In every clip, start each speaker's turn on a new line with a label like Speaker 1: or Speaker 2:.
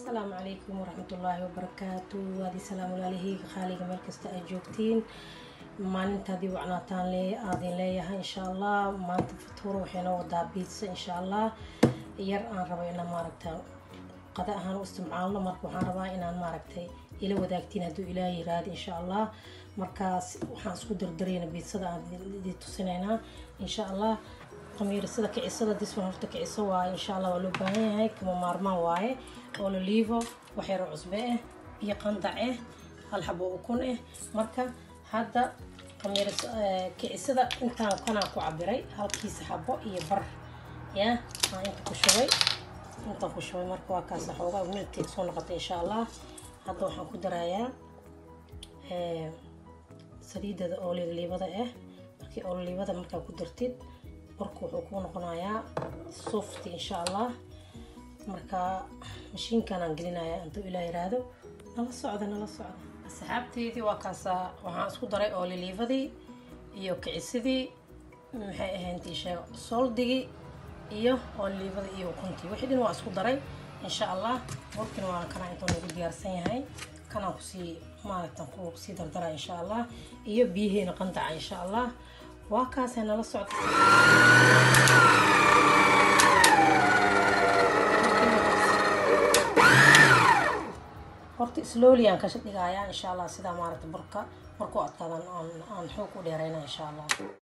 Speaker 1: asalaamu calaykum waraxmatullaahi wabarakaatu waadi salaam walaalihii qaaliga meel kasta aad joogtiin maalintaadii wacnaataan le aadin leeyahay insha allah maanta futuur waxaynoo wadaa biitsa insha allah yar aan rabo inaan maaragta qada ahaan u isticmaalno marka waxaan rabaa inaan maaragtay ila wadaagtiin hadduu ilaahay yiraahdo insha allah markaas waxaan isku dardarayna biitsada aan idin tusinaynaa insha allah qamiirsada kicisada diswan horta kiciso waaye insha allah waa loo baahan yahay kama maarmaan waaye ololivo waxyaro cusbe ah biyo qandac ah hal xabo ukun ah marka hadda qamiirs kicisada intaan kanaa ku cabiray halkiisa xabo iyo bar ya aan inta ku shubay intaan ku shubay marka waa kaasa xoogaa milti soo noqotay insha allah hadda waxaan ku darayaa saliidada ololiivada ah markii ololiivada markaa ku dartid warku wuxuu kuu noqonayaa soft insha allah marka mashiinkanaan gelinaya intuu ilaa yiraahdo nala socda nala socda asxaabteydii waa kaasaa waxaan isku daray ololiivadii iyo kicisidii maxay ahayntii sheega soldigii iyo ololiivadii iyo ukuntii wixii dhan waa isku daray insha allah warkina waa kanaa intuu nagu diyaarsan yahay kanaan kusii maaragtan kusii dardara insha allah iyo biyaheena qandaca insha allah waa kaasay nala socda horta slowly aan kasha dhigayaa insha allah sidaa maaragta burka markuu adkaadan aan aan xoog u dheerayna insha allah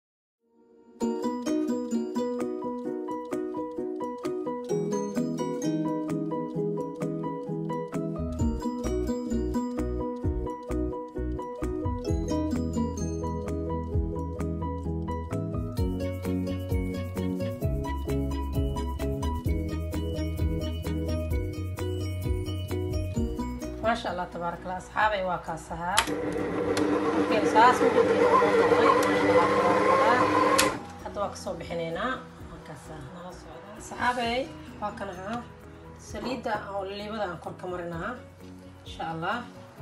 Speaker 1: maasha allah tabaarak allah asxaabay waa kaasahaa markii saas ujeedin oo noqday maasha allah tabaarak allah hadda waa kasoo bixinaynaa markaasa nala socda asxaabay waa kan ahaa saliidda oo liibada aan korka marinahaa insha allah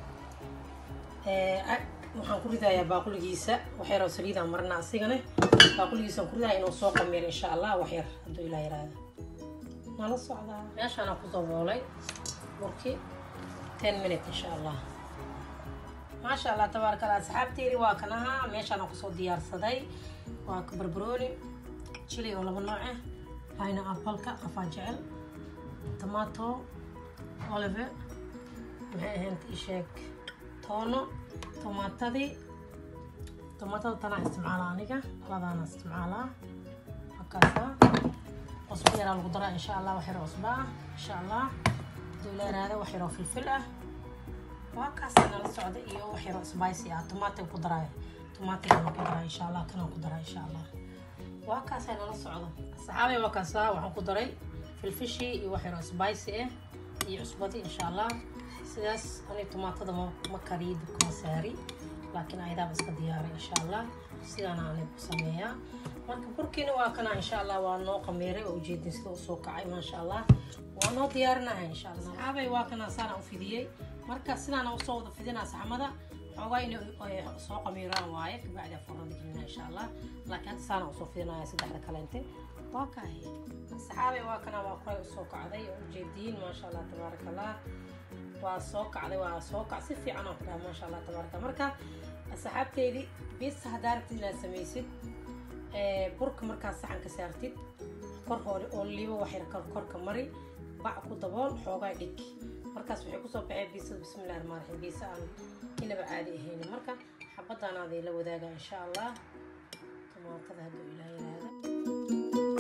Speaker 1: waxaan ku ridayaa baaquligiisa waxyaroo saliidaan marinaa asigane baaquligiisaan ku ridaya inuu soo qamiir insha allah waxyar hadduu ilaa yiraahdo nala socdaa meeshaanaan kusoo boolay burkii 10 minute insha allah maasha allah tabaaraka allah asxaabteedii waa kan ahaa meeshaan aan kusoo diyaarsaday waa barbarooni chili oo laba nooc ah pina appleka qafaa jecel tomato olive maxay ahayd isheeg toono tomaatadii tomaatada tanaa isticmaalaa aniga labadaana isticmaalaa markaasa cusbo yaraa lagu daraa insha allah wax yar cusbo ah insha allah dulaaraada wax yaroo filfil ah waa kaasa nala socda iyo wax yaroo spicy ah tomaatig ku daraayo tomaatigana ku daraa insha allah kanaan ku daraa insha allah waa kaasa nala socda saxaabay waa kaasa waxaan ku daray filfishii iyo wax yaroo spicy ah iyo cusbadii insha allah sidaas ani tomaatada ma kariyo dibka ma saari laakiin ayadaaba iska diyaaray insha allah sidaana ani ku sameeyaa marka burkiina waa kana insha allah waa noo qamiiray oo ujeedin sida usoo kacay maasha allah waa noo diyaarinaha insha allah saxaabay waa kana saana u fidiyey marka sidaana usoo wada fidinaa saxmada xoogaa inay soo qamiiraan waaye kabacdi afurada gelina insha allah laakiin hadda saana usoo fidinaya saddexda kaleente waa kahay saxaabay waa kana waa kuray usoo kacday oo ujeediin maasha allah tabaaraka allah waa soo kacday waa soo kac si fiican aan ku dhaha maasha allah tabaaraka marka asxaabteydii bis haddaa rabtid inaad samaysid burka markaad saxanka saartid kor hore oo liibo waxyar korka mari bac ku dabool xoogaa dhig markaas waxay kusoo baxeen biisada bismillahi rahmaan raxiim biisa aan inaba caadi ahayn marka xabadaanaadii la wadaaga insha allah tomaatada hadduu ilaa yiraahdo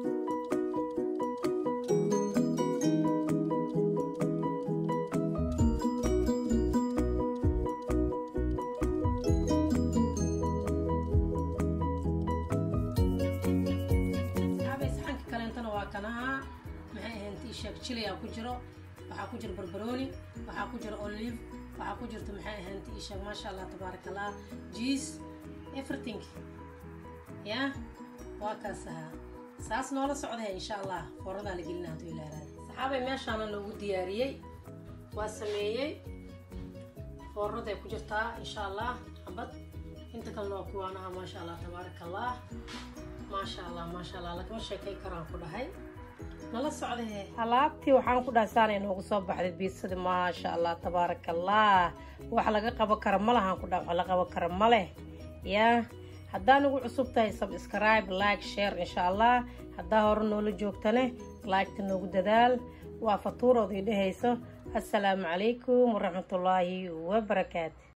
Speaker 1: kanaha maxay ahayn tisheeg chiliyaa ku jiro waxaa ku jiro barbarooni waxaa ku jiro olive waxaa ku jirto maxay ahayn tisheeg maasha allah tabaaraka allah jees everything ya waa kaas ahaa saas noola socda insha allah fooradaa la gelina hadduu ilaaraada saxaabay meeshaana loogu diyaariyey waa sameeyey foorraday ku jirtaa insha allah xabad inta kalena waa kuwaanaha maasha allah tabaaraka allah maasha allah maasha allah lagama sheekay karaan ku dhahay nala socdee alaabtii waxaan ku dhaasaanay noogu soo baxday biisadii maasha allah tabaaraka allah wax laga qaban kara ma lahaan ku dhaa wax la qaban kara ma leh yaa haddaa nagu cusub tahay subscribe like share insha allah haddaa hore noola joogtane liketa noogu dadaal waa fatuuroodii dhehayso assalaamu calaykum waraxmatullaahi wabarakaatu